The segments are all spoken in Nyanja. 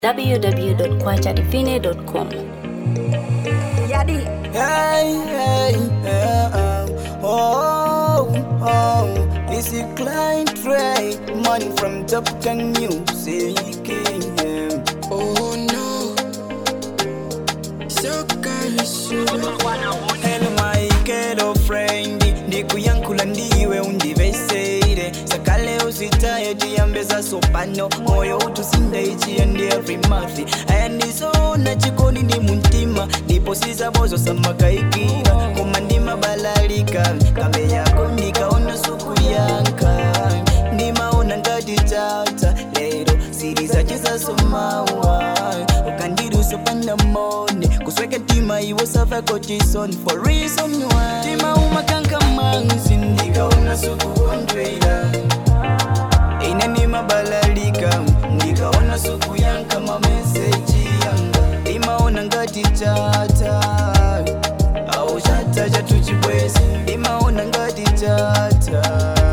www.kwachadivine.com. Yadi. Hey, hey, hey, oh, oh, this is Klein Trey, money from Top Gun Music. yeah. Oh no, so Hello my girlfriend, ndikuyankula ndiwe undiveseire sakale usitaye tiyambesa sopano moyo utusinde ichiyandi every month aya ndizoona chikoni ndi muntima ndipo sizabozo samakaikira koma ndimabalalika kambe yako ndikaona suku yanka ndimaona ngati tata lero siri zache zasomawa ukandiruso pandamone kusweka tima iwo safako chison for reason why tima umakankamanzi ndikaona sukuondwela ine nimabalalika ndikaona suku yanka mameseji yanga imaona ngati chata au chata chatuchibwezi imaona ngati chata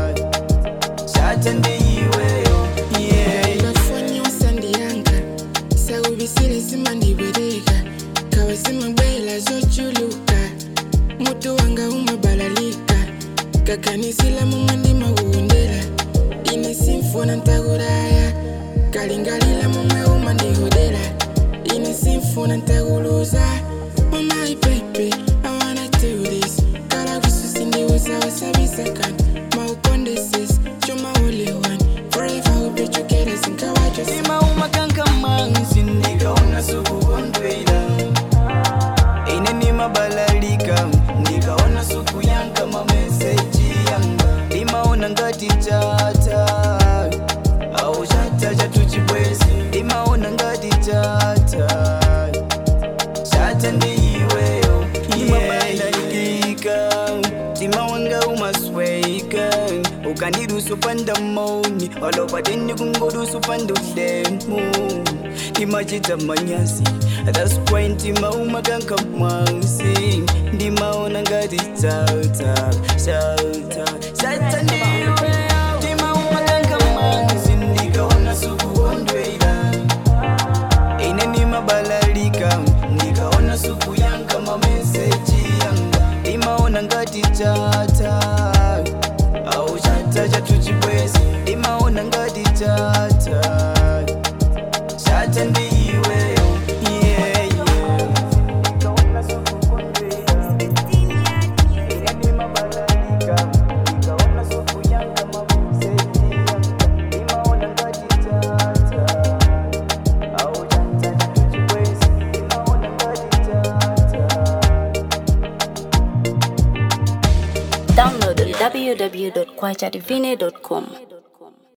chata ndiiweyo yeah. bafoni usandiyanga sawubisile simandibereka kawa simabwela zochuluka mutu wanga umabalalika kakanisila mumwe ndimawundela ine simfuna ntakulaya kalingalila mumwe umandihodela ine simfuna ntakuluza Oh my baby, I wanna do this. Kala kususi ndiwusawasabisa kanti maukondesis choma ule one forever we'll be together sinkawajo Sima umakanka manzi ndikaona sukukondwela ine nimabalalika ndikaona suku yanka mameseji yanga imaona ngati chata au chata chatuchibwezi imaona ngati chata chata ndiiweyo imabalalikika tima wanga umasweika ukandirusu pandamoni walopateni kungorusu pandulemu timachita manyasi thats why ntima umakanka mwansi ndimaona ngati chata chata chata ndiiweyo tima umakanka mwansi ndikaona sukuondwela ine nimabalalika ndikaona suku yanga mameseji yanga imaona ngati chata au chata chatuchibwezi imaona ngati chata chata ndiiweyo yeah, yeah. Ndikaona suku kondwela. Ine nimabalalika, ndikaona suku yanga mameseji yanga imaona ngati chata au chata chatuchibwezi imaona ngati chata Download www.kwachadivine.com.